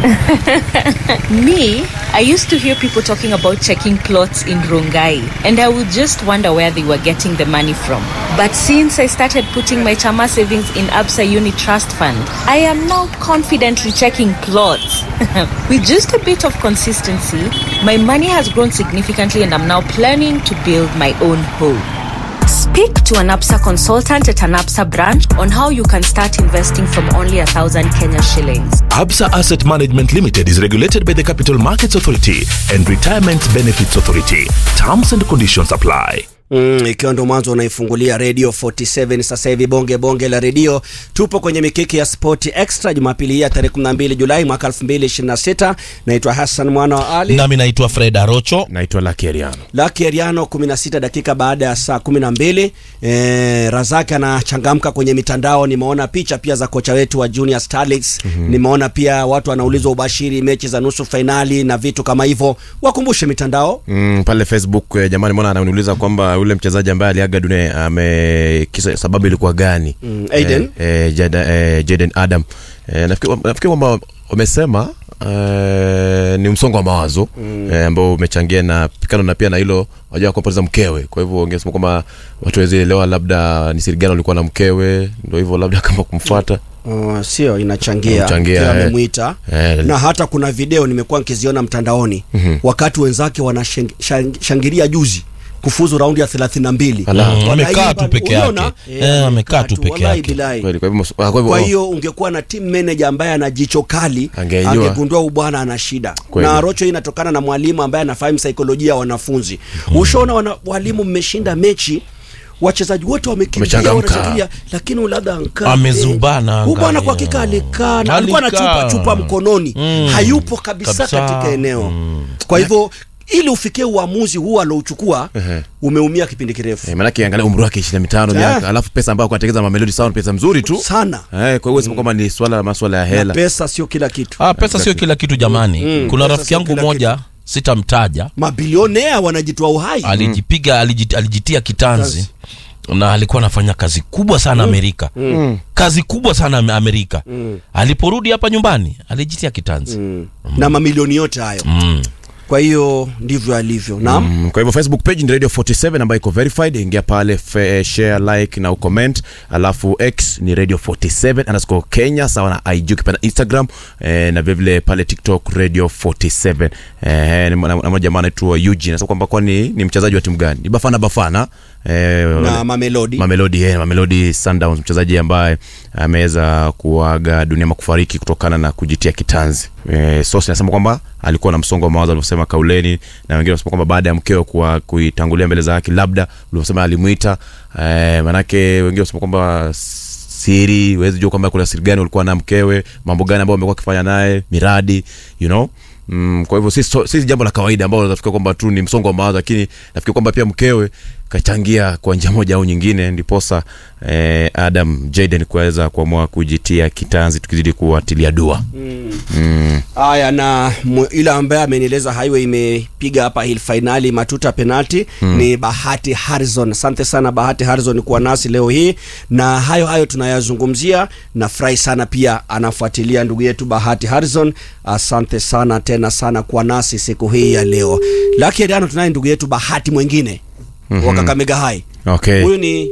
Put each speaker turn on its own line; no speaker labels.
Me, I used to hear people talking about checking plots in Rongai, and I would just wonder where they were getting the money from. But since I started putting my Chama savings in Absa Uni Trust Fund, I am now confidently checking plots. With just a bit of consistency, my money has grown significantly, and I'm now planning to build my own home. Speak to an APSA consultant at an APSA branch on how you can start investing from only a thousand Kenya shillings.
Absa Asset Management Limited is regulated by the Capital Markets Authority and Retirement Benefits Authority. Terms and conditions apply.
Mm, ikiwa ndo mwanzo unaifungulia radio 47 sasa hivi bonge bonge la redio tupo kwenye mikiki ya sport extra jumapili hii ya tarehe 12 julai mwaka 2026 naitwa hassan mwana wa ali
nami naitwa fred arocho
naitwa lakeriano
laki eriano 16 dakika baada ya saa 12 e, razaki anachangamka kwenye mitandao nimeona picha pia za kocha wetu wa junior starlets mm-hmm. nimeona pia watu wanaulizwa ubashiri mechi za nusu fainali na vitu kama hivyo wakumbushe mitandao
mm, pale facebook eh, jamani mbona ananiuliza kwamba yule mchezaji ambaye aliaga dunia ame kisa sababu ilikuwa gani
Mm, Aiden?
eh, eh, Jada, eh, Jaden adam eh, nafikiri nafikiri kwamba wamesema eh, ni msongo wa mawazo mm. eh, ambao umechangia na kando na pia na hilo wajua kupoteza mkewe kwa hivyo wangesema kwamba watu wawezi elewa labda ni siri gani walikuwa na mkewe ndo hivyo labda kama kumfuata
Uh, sio inachangia
Inachangia,
Kila
eh.
amemwita
Eh.
na hata kuna video nimekuwa nikiziona mtandaoni
Mhm.
wakati wenzake wanashangilia juzi kufuzu raundi ya 32
Ala.
Mm,
Wanaimba-
amekaa tu peke
uliona?
yake.
Eh,
Eh, amekaa tu peke
wallahi
yake.
bilahi.
Kweli, kwa hivyo ah, kwa hivyo
kwa
oh.
hiyo ungekuwa na team manager ambaye ana jicho kali
Angejua.
angegundua huyu bwana ana shida
Kweli.
na rocho hii inatokana na mwalimu ambaye anafahamu saikolojia ya wanafunzi ushaona wana, walimu mmeshinda mechi wachezaji wote wamekimbia
Wamechangamka.
wanashangilia lakini labda ankaa
Amezubana,
huyu bwana kwa
angalia.
hakika alikaa na alikuwa na
Alikaa.
chupa chupa mkononi
Mm.
hayupo kabisa,
Kabisa.
katika eneo
Mm.
kwa hivyo ili ufikie uamuzi huu alouchukua
Ehe.
umeumia kipindi kirefu
Eh, manake angalia umri wake ishirini na mitano
Eh.
miaka alafu pesa ambayo kuatengeza mamelodi sound pesa mzuri tu
sana
eh, kwa hiyo sema kwamba ni swala la maswala ya
na
hela
pesa sio kila kitu
ah, pesa sio kila kitu jamani
Mm,
kuna
pesa
rafiki
sio
yangu
kila
moja sitamtaja
mabilionea wanajitoa uhai
alijipiga alijit, alijitia kitanzi na alikuwa anafanya kazi kubwa sana amerika
Mm.
kazi kubwa sana Ame- amerika
Mm.
aliporudi hapa nyumbani alijitia kitanzi
Mm. na mamilioni yote hayo
mm.
kwa hiyo ndivyo alivyo naam
Mm, kwa hivyo facebook page ni radio 47 ambayo iko verified ingia pale fe, share like na ucomment alafu x ni radio 47 underscore kenya sawa na ig ukipenda instagram eh, na vilevile pale tiktok radio 47 eh, na na- na mmoja jamaa anaitwa Eugene anasema kwamba kwani ni mchezaji wa timu gani ni bafana bafana eh,
na mamelodi
mamelodi eh, mamelodi sundowns mchezaji ambaye ameweza kuaga dunia ama kufariki kutokana na kujitia kitanzi eh, sos inasema kwamba alikuwa na msongo wa mawazo alivyosema kauleni na wengine wanasema kwamba baada ya mkeo kuwa kuitangulia mbele za haki labda ulivyosema alimwita eh, manake wengine wanasema kwamba siri huwezi jua kwamba kuna siri gani ulikuwa na mkewe mambo gani ambayo amekuwa akifanya naye miradi you know Mm, kwa hivyo si, so, si jambo la kawaida ambao nafikiri kwamba tu ni msongo wa mawazo lakini nafikiri kwamba pia mkewe kachangia kwa njia moja au nyingine ndiposa eh, adam jaden kuweza kuamua kujitia kitanzi tukizidi kuwatilia dua mm.
haya na mwe- yule ambaye amenieleza highway imepiga hapa hil fainali matuta penalti mm. ni bahati harrison asante sana bahati harrison kuwa nasi leo hii na hayo hayo tunayazungumzia nafurahi sana pia anafuatilia ndugu yetu bahati harrison asante sana tena sana kuwa nasi siku hii ya leo lakini tunaye ndugu yetu bahati mwingine mm-hmm. wa kakamega hai
okay
huyu ni